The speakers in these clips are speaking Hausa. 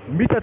mita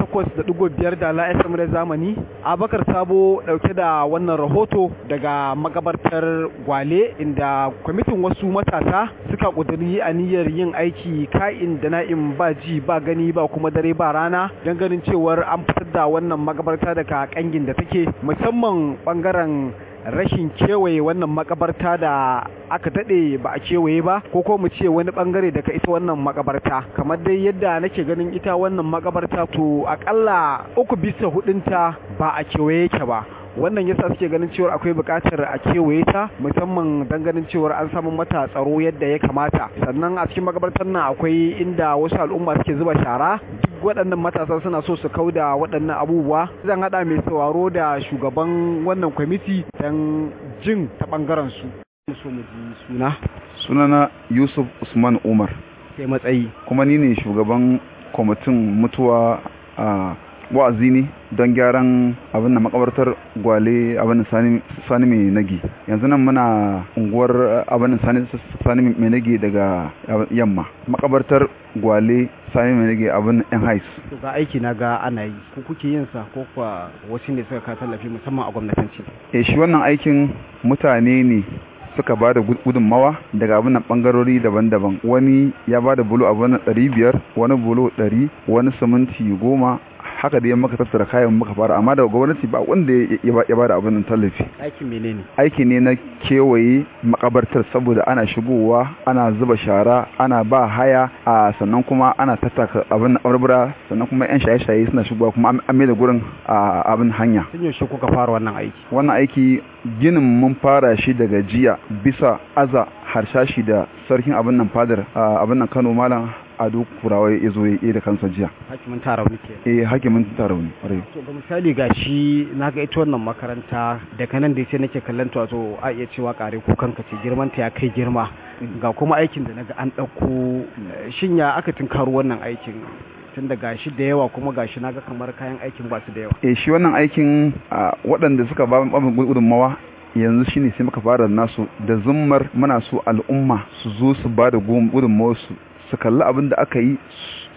88.5 da la'asar da zamani abakar sabo dauke da wannan rahoto daga magabartar gwale inda kwamitin wasu matasa suka kuduri aniyar yin aiki ka'in da na'in ba ji ba gani ba kuma dare ba rana don ganin cewar an fitar da wannan magabarta daga kangin da take musamman bangaren rashin kewaye wannan makabarta da aka daɗe ba a kewaye ba ko ko mu ce wani bangare daga ita wannan makabarta kamar dai yadda nake ganin ita wannan makabarta to akalla uku bisa hudunta ba a kewaye yake ba wannan yasa suke ganin cewar akwai buƙatar a kewaye ta musamman dan ganin cewar an samu mata tsaro yadda ya kamata sannan a cikin makabartar nan akwai inda wasu al'umma suke zuba shara duk waɗannan matasa suna so su kauda waɗannan abubuwa zan haɗa mai sauraro da shugaban wannan kwamiti dan jin ta ɓangaren su so mu ji suna sunana yusuf usman umar sai matsayi kuma ni ne shugaban kwamitin mutuwa a wa'azi ne don gyaran abin da makabartar gwale abin da sani mai nagi yanzu nan muna unguwar abin da sani mai nagi daga yamma makabartar gwale sani mai nagi abin yan hais to ga aiki na ga ana yi ko kuke yin sa ko kuwa wasu ne suka ka tallafi musamman a gwamnatanci eh shi wannan aikin mutane ne suka ba da gudunmawa daga abin bangarori daban-daban wani ya ba da bulo abin ɗari biyar wani bulo ɗari wani siminti goma haka dai muka tattara kayan muka fara amma daga gwamnati ba wanda ya ba da abin tallafi aikin menene aiki ne na kewaye makabartar saboda ana shigowa ana zuba shara ana ba haya a sannan kuma ana tattaka abin barbara sannan kuma yan shaye-shaye suna shigowa kuma an mai da gurin abin hanya tun yaushe kuka fara wannan aiki wannan aiki ginin mun fara shi daga jiya bisa aza harshashi da sarkin abin nan fadar abin nan Kano malam ado kurawa ya zo ya da kansa jiya hakimin tarauni ke eh hakimin tarauni ƙwarai to ga misali ga shi na ga ita wannan makaranta daga nan da sai nake kallon ta wato a iya cewa kare ko kanka ce girman ta ya kai girma ga kuma aikin da naga an ɗauko shin ya aka tunkaro wannan aikin tun da gashi da yawa kuma gashi naga kamar kayan aikin ba su da yawa eh shi wannan aikin waɗanda suka ba mu gudunmawa yanzu shine sai muka fara nasu da zummar muna so al'umma su zo su ba da gudunmawar su su kalli abin da aka yi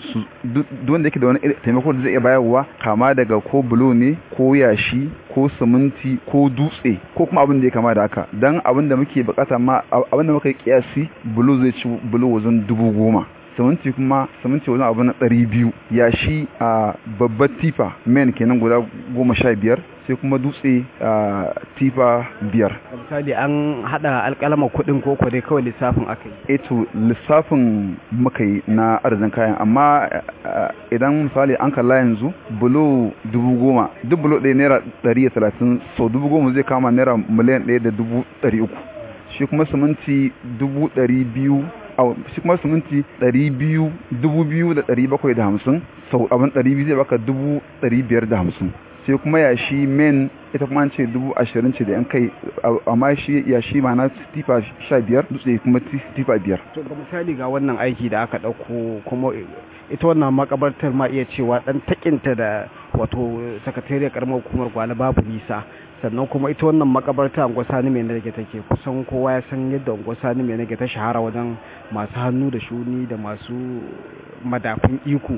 duk wanda yake da wani taimako da zai iya bayarwa kama daga ko bulo ne ko yashi ko siminti ko dutse ko kuma abin da ya kama da haka don abin da muke bukata ma abin da muka yi kiyasi bulo zai ci bulo wajen dubu goma siminti kuma siminti wajen abu na ɗari biyu yashi a babbar tifa men kenan guda goma sha biyar sai kuma dutse a tifa biyar misali an hada alkalama kudin ko dai kawai lissafin aka yi eto lissafin muka yi na arzikin kayan amma idan misali an kalla yanzu bulo dubu goma duk bulo ɗaya naira ɗari da talatin sau dubu goma zai kama naira miliyan ɗaya da dubu ɗari uku shi kuma siminti dubu ɗari biyu shi kuma siminti ɗari biyu dubu biyu da ɗari bakwai da hamsin sau abin ɗari biyu zai baka dubu ɗari biyar da hamsin sai kuma yashi men ita kuma an ce dubu ashirin ce da yan kai amma shi yashi ma na tifa sha biyar dutse kuma tifa biyar to ga misali ga wannan aiki da aka ɗauko kuma ita wannan makabartar ma iya cewa ɗan takinta da wato sakatariyar karamar hukumar gwale babu nisa sannan kuma ita wannan makabarta a sani mai nage take kusan kowa ya san yadda sani mai nage ta shahara wajen masu hannu da shuni da masu madafun iko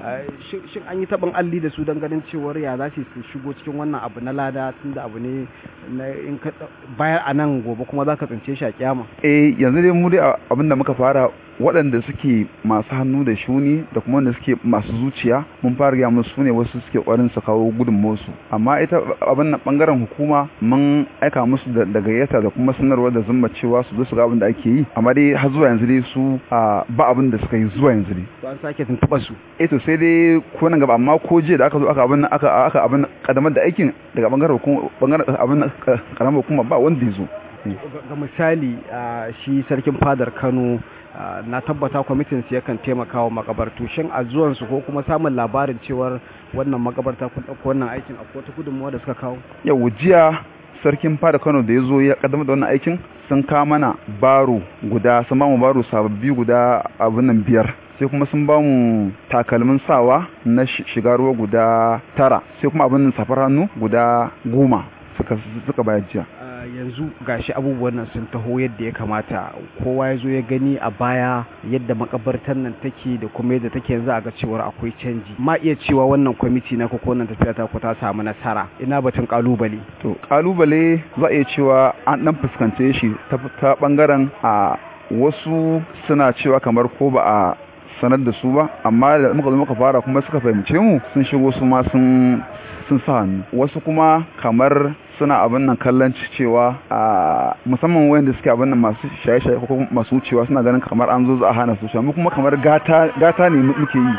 shin an yi taɓin alli da su don ganin cewar ya za su shigo cikin wannan abu na lada tun da abu ne in ka bayar a nan gobe kuma za ka tsince shi a kyama eh yanzu dai mu dai abin da muka fara waɗanda suke masu hannu da shuni da kuma wanda suke masu zuciya mun fara gaya musu ne wasu suke ƙwarin su kawo gudunmuwarsu amma ita abin nan ɓangaren hukuma mun aika musu da gayyata da kuma sanarwa da zumma cewa su zo su ga abin da ake yi amma dai har zuwa yanzu dai su ba abin da suka yi zuwa yanzu dai to an sake tuntuɓa su eh to sai dai ko nan gaba amma ko jiya da aka zo aka abin aka aka abin kadamar da aikin daga bangaren hukuma bangaren abin karamar hukuma ba wanda ya zo ga misali shi sarkin fadar Kano na tabbata kwamitin su yakan taimaka wa makabartu shin a zuwan su ko kuma samun labarin cewar wannan makabarta kun dauko wannan aikin akwai wata gudunmuwa da suka kawo yau jiya sarkin fada Kano da ya zo ya kaddamar da wannan aikin sun kawo mana baro guda sun ba mu baro sababbi guda abin nan biyar sai kuma sun ba mu takalmin sawa na shiga ruwa guda tara sai kuma abin safar hannu guda goma suka suka bayar jiya yanzu gashi abubuwan nan sun taho yadda ya kamata kowa ya zo ya gani a baya yadda makabartar nan take da kuma yadda take yanzu a ga cewar akwai canji ma iya cewa wannan kwamiti na ko wannan tafiya ta ku ta samu nasara ina batun kalubale to kalubale za a iya cewa an dan fuskance shi ta bangaren a wasu suna cewa kamar ko ba a sanar da su ba amma da muka zo muka fara kuma suka fahimce mu sun shigo su ma sun sun sa hannu wasu kuma kamar suna abin nan kallon cewa a musamman wayanda suke abin nan masu shaye-shaye ko masu wucewa suna ganin kamar an zo za a hana su mu kuma kamar gata gata ne muke yi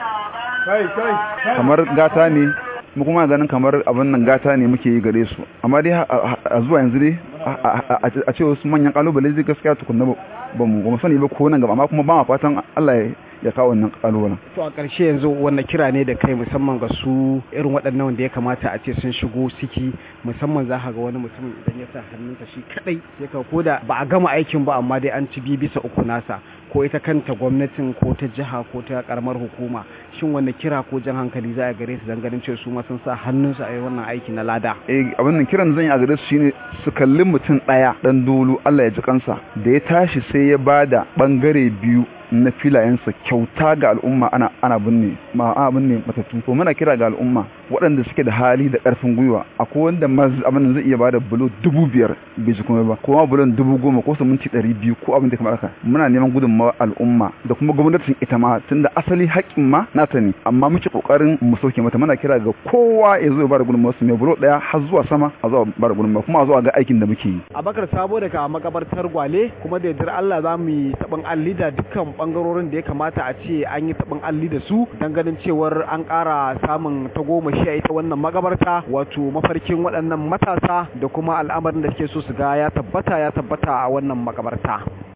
kamar gata ne mu kuma ganin kamar abin nan gata ne muke yi gare su amma dai a zuwa yanzu dai a ce wasu manyan kalubale zai gaskiya tukunna ba mu ba mu sani ba ko nan gaba amma kuma ba ma fatan Allah ya kawo wannan kalubalen. To a ƙarshe yanzu wannan kira ne da kai musamman ga su irin waɗannan wanda ya kamata a ce sun shigo ciki musamman za ka ga wani mutum idan ya sa hannunsa shi kadai sai ka koda ba a gama aikin ba amma dai an ci biyu bisa uku nasa ko ita kanta gwamnatin ko ta jiha ko ta karamar hukuma shin wanda kira ko jan hankali za a gare su dan ganin cewa su ma sun sa hannunsu a wannan aiki na lada. Eh abin nan kiran zan yi a gare su shine su kalli mutum ɗaya ɗan dolu Allah ya ji kansa da ya tashi sai ya bada bangare biyu na filayensa kyauta ga al'umma ana ana binne ma ana binne matattu to muna kira ga al'umma waɗanda suke da hali da ƙarfin gwiwa akwai wanda abin zai iya bada bulo dubu biyar bai ji kuma ba ko ma bulon dubu goma ko minti ɗari biyu ko abin da kamar haka muna neman gudunmawar al'umma da kuma gwamnatin ita ma tunda asali haƙƙin ma nata ne amma muke ƙoƙarin mu sauke mata muna kira ga kowa ya zo ya bada gudunmawar su mai bulo ɗaya har zuwa sama a zuwa bada gudunmawa kuma a zuwa ga aikin da muke yi. Abakar Sabo daga makabartar Gwale kuma da yardar Allah za mu yi taɓin alli da dukkan bangarorin da ya kamata a ce an yi taɓin alli da su don ganin cewar an ƙara samun tagomashi a ita wannan magabarta wato mafarkin waɗannan matasa da kuma al'amarin da suke so su ga ya tabbata ya tabbata a wannan magabarta.